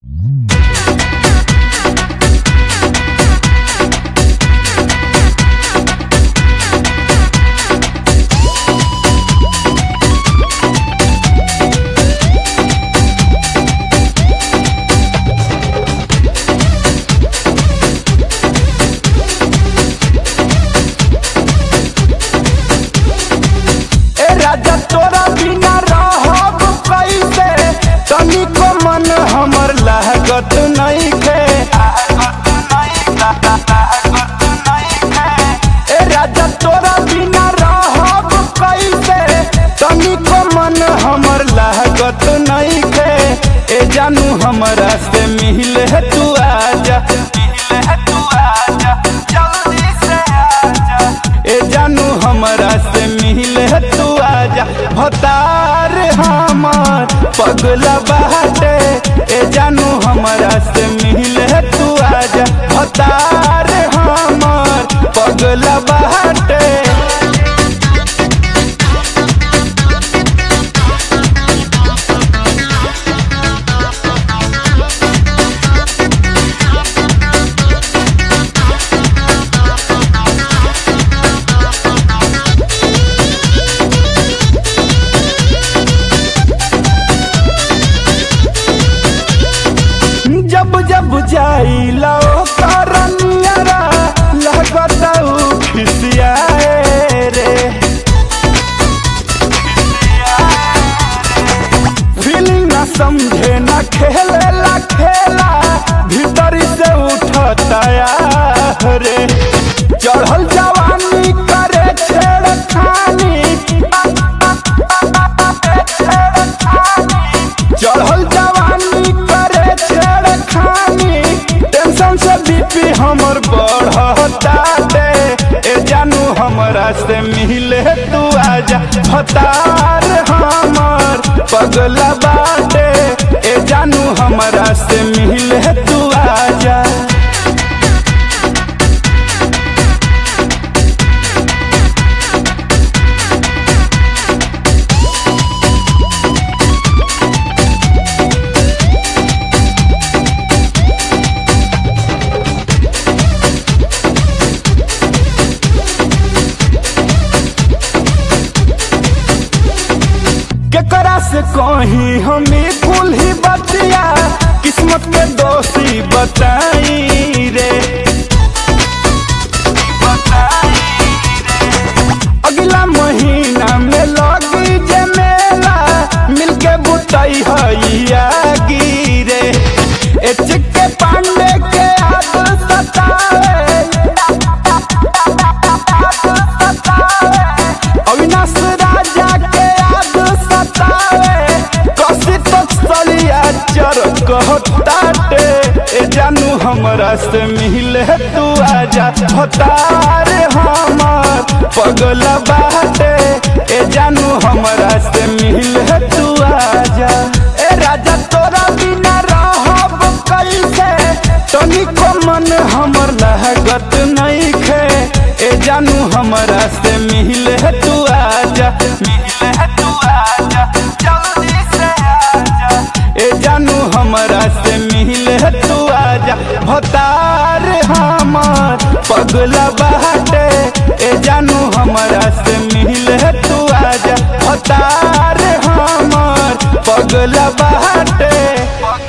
ए राजा तोरा बिना रहब कैसे तनिको मन हमर लागत नइखे ए राजा तोरा बिना रहब कैसे तनिको मन हमर लागत नइखे ए जानू हमरा से मिले तू आजा मिले तू आजा जल्दी से आजा ए जानू हमरा से मिले तू आजा भतार हमर पगला बाटे ए जानू हमरा से मिले तू आजा भतार हमर पगला बाटे जब जब जाइला ओकर नियरा लगत उ खिसियाए रे फीलिंग ना समझे ना खेले ला खेला भीतर से उठता रे चढ़ल जवानी करे छेड़खानी चढ़ल जवानी करे छेड़खानी टेंशन से बीपी हमर बढ़ता दे ए जानू हमरा से मिले तू आजा भतार हमर पगला बाटे ए जानू हमरा से मिले तू आजा केकरा से कहीं हमें कुल ही बतिया किस्मत के दोषी बताई रे अगला महीना में लगी जे मेला मिलके बुतई हैया गिरे ए चिक्के पांडे के याद सतावे अविनाश राजा के याद सतावे कसी तो सलिया चर कहताटे ए जानू हमरा से मिले तू आजा भतार हमर पगला बाटे ए जानू हमरा से मिले तू आजा ए राजा तोरा बिना रहब कैसे तनिको मन हमर लागत नइखे ए जानू हमरा से मिले तू आजा मिले तू आजा जल्दी से आजा ए जानू हमरा से मिले तू आजा भतार हमर पगला बाटे ए जानू हमरा से मिले तू आजा भतार हमर पगला बाटे